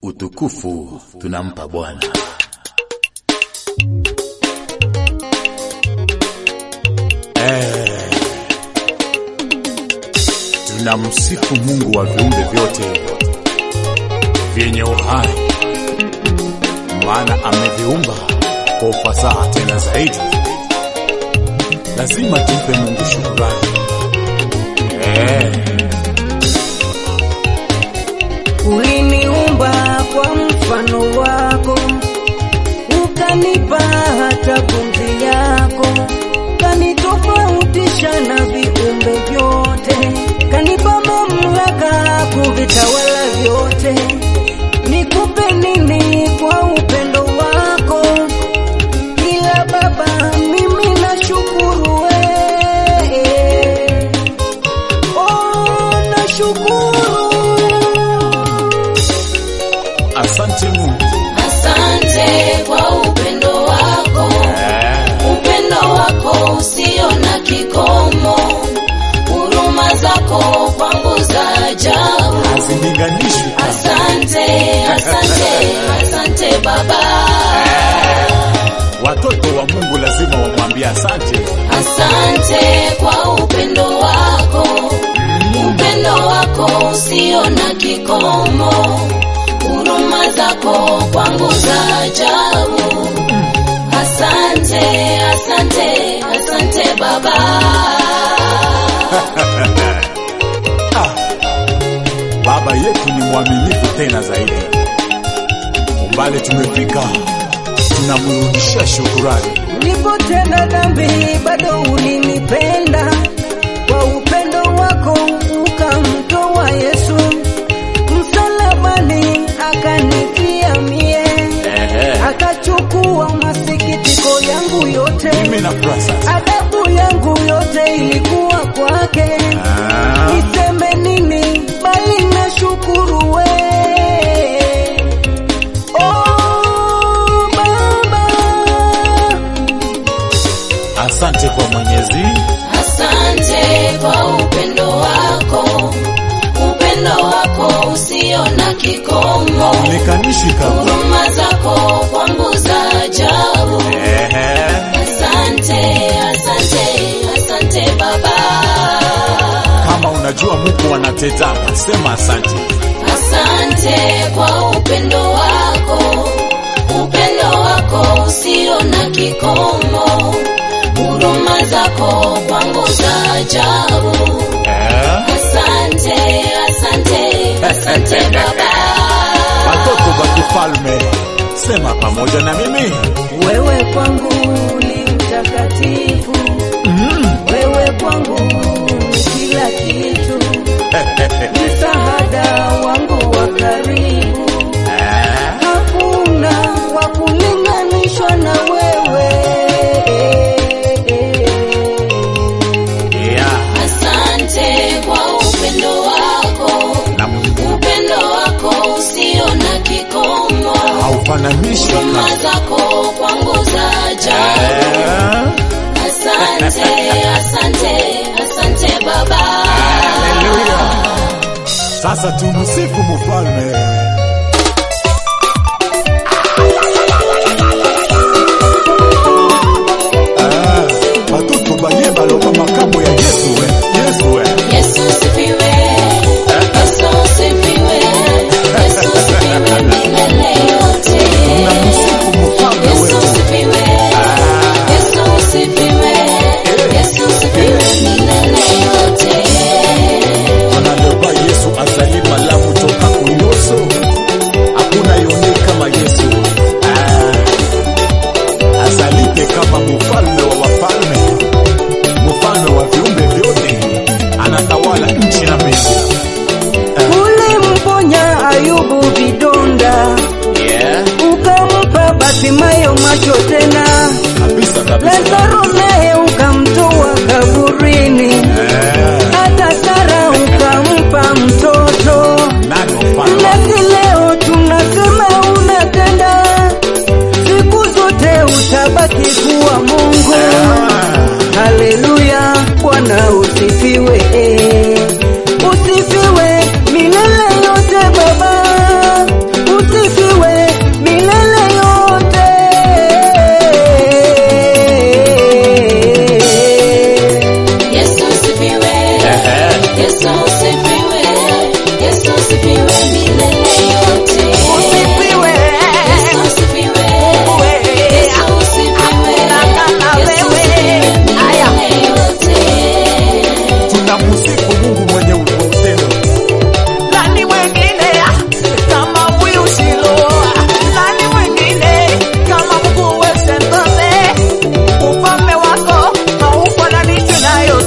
Utukufu tunampa Bwana. Eh, tunamsifu Mungu wa viumbe vyote vyenye uhai, maana ameviumba kwa ufasaha tena zaidi. Lazima tumpe Mungu shukrani. Eh, Uliniumba kwa mfano wako, ukanipa hata pumzi yako, kanitofautisha na viumbe vyote, kanipa mamlaka kuvitawala vyote. Nikupe nini kwa upendo wako? Ila Baba, mimi nashukuru wewe. Oh, nashukuru asante Mungu. Asante kwa upendo wako, Eh, upendo wako usio na kikomo, huruma zako kwangu za ajabu. hazilinganishwi. Asante, asante, asante Baba, Watoto wa Mungu lazima wamwambie asante. asante kwa upendo wako, upendo wako usio na kikomo, huruma zako kwangu za ajabu. Asante, asante, asante Baba. Ah, Baba yetu ni mwaminifu tena zaidi. Umbali tumefika, tunamrudishia shukurani. Nilipotenda dhambi bado ulinipenda, kwa upendo wako ukamtoa Yesu msalabani, akanitia mie, akachukua masikitiko yangu yote, Mimi na furaha sasa. adhabu yangu yote ilikuwa kwake. Ah, Niseme nini bali nashukuru we Oh, Baba. asante kwa Mwenyezi. Asante kwa upendo wako, upendo wako usio na kikomo, Unikanishwi kabla. huruma zako kwangu za ajabu. Ehe. Asante, asante, asante Baba. Kama unajua Mungu anatetama, sema asante. Asante kwa upendo wako, upendo wako usio na kikomo, huruma zako kwangu za ajabu. Eh, Asante, asante, asante Baba. Watoto wa kifalme, sema pamoja na mimi. Wewe kwangu ni mtakatifu, wewe kwangu ni kila kitu, msaada wangu wa karibu, Eh, hakuna wa kulinganishwa na wewe. yeah. Asante kwa upendo wako, Na Mungu upendo wako usio na kikomo, haufananishwi huruma kabla. zako kwangu za ajabu. Eh, Asante, asante, asante Baba. Haleluya. Sasa tumsifu mfalme. Ah, Watoto baye baloba makambo ya Yesu we. Yesu we. Yesu sifiwe, Yesu sifiwe, Yesu sifiwe milele yote. Tunamsifu mfalme Yesu wetu. sifiwe, Yesu sifiwe, Yesu sifiwe milele yote. Analoba Yesu azali malamu toka kunyoso. Hakuna yone kama Yesu. Ah, azalite kama mfalme wa wafalme, mfalme wa viumbe vyote, anatawala nchi na mbingu. Ulimponya Ayubu vidonda, Yeah. ukampa Batimayo macho tena, Kabisa kabisa. Lazaro naye ukamtoa kaburini, Eh, hata Sara ukampa mtoto. nani mfalme? Nasi leo tunasema unatenda, siku zote utabaki kuwa Mungu. Ah, Haleluya, Bwana usifiwe, usifiwe milele yote Baba, usifiwe nayo